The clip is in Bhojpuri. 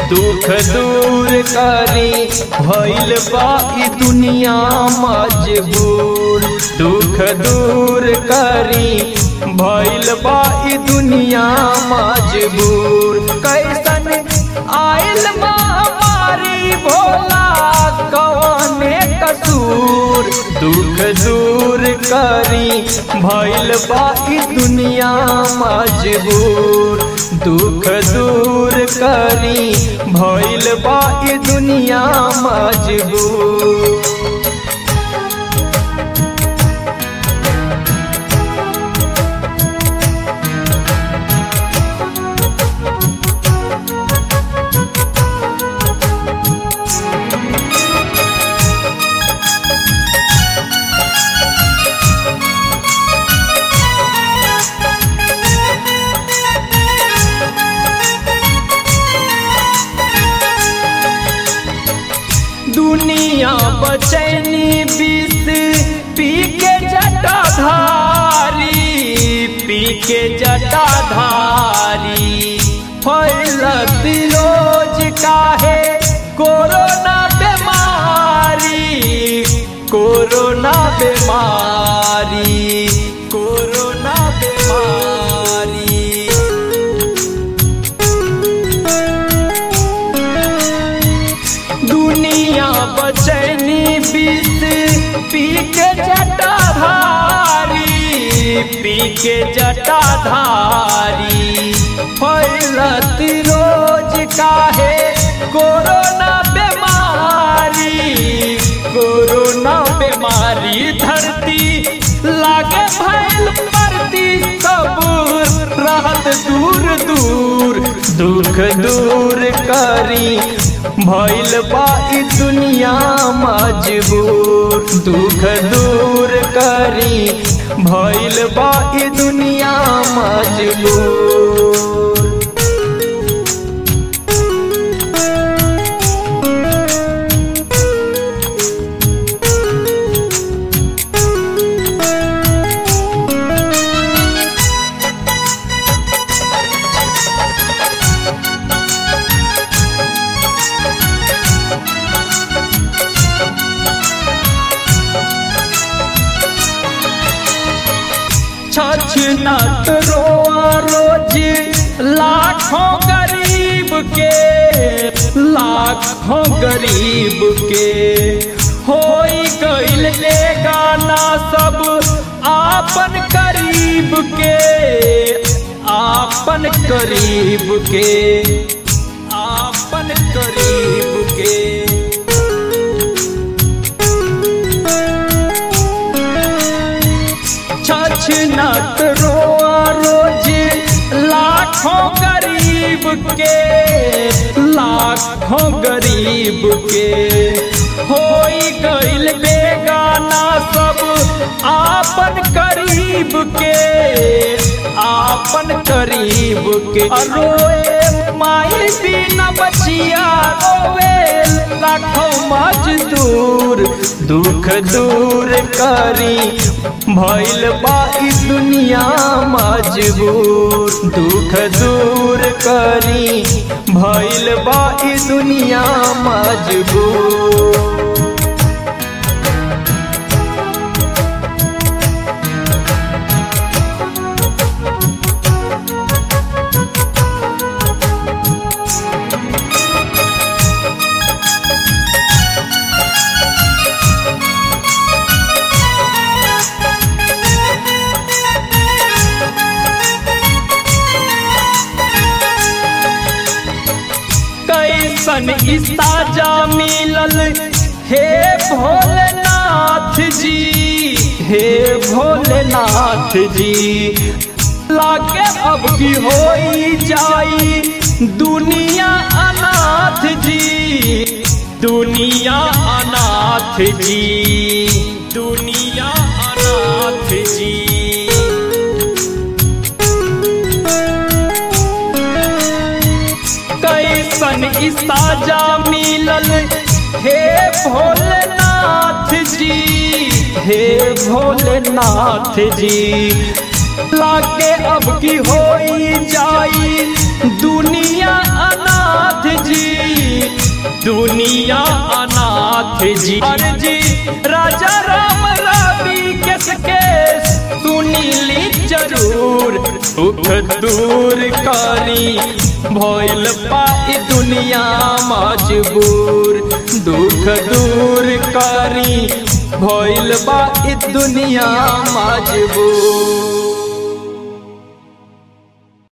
दुख दूर करी भइल बा ई दुनिया मजबूर दुख दूर करी भइल बा ई दुनिया मजबूर कैसन आइल महामारी भोला कवने कसूर दुख दूर करी भइल बा ई दुनिया मजबूर दुख दूर करी भइल बा ई दुनिया मजबूर दुनिया बचैनी बीस पी के जटाधारी पी के जटाधारी फैलत रोज काहे कोरोना बीमारी कोरोना बीमारी कोरोना बीमारी दुनिया बचैनी बीस पी के जटाधारी पी के जटाधारी फैलत रोज काहे कोरोना बीमारी कोरोना बीमारी धरती लागे भैल परती सब रहत दूर दूर दुख दूर करी भइल बा ई दुनिया मजबूर दुख दूर करी भइल बा ई दुनिया मजबूर छछनत रोआ रोज लाखों गरीब के लाखों गरीब के होई गइल ले गाना सब आपन करीब के आपन करीब के आपन करीब के छछनत रोआ रोज लाखों गरीब के लाखों गरीब के होई गइल बेगाना सब आपन करीब के आपन करीब के रोए माई बिना बचिया रोवे लाखों मजदूर दुख दूर करी भइल बा ई दुनिया मजबूर दुख दूर करी भइल बा ई दुनिया मजबूर कैसन इस्ताजा मिलल हे भोलेनाथ जी हे भोलेनाथ जी लागे अब की होई जाई दुनिया अनाथ जी दुनिया अनाथ जी दुनिया अनाथ जी कैसन इसाजा मिलल हे भोलेनाथ जी हे भोलेनाथ जी लागे अब की होई जाई दुनिया अनाथ जी नाथ जी अर्जी राजा राम रवि केस केस सुनीली जरूर सुख दूर करी भइल पाई दुनिया मजबूर दुख दूर करी भइल बा ई दुनिया मजबूर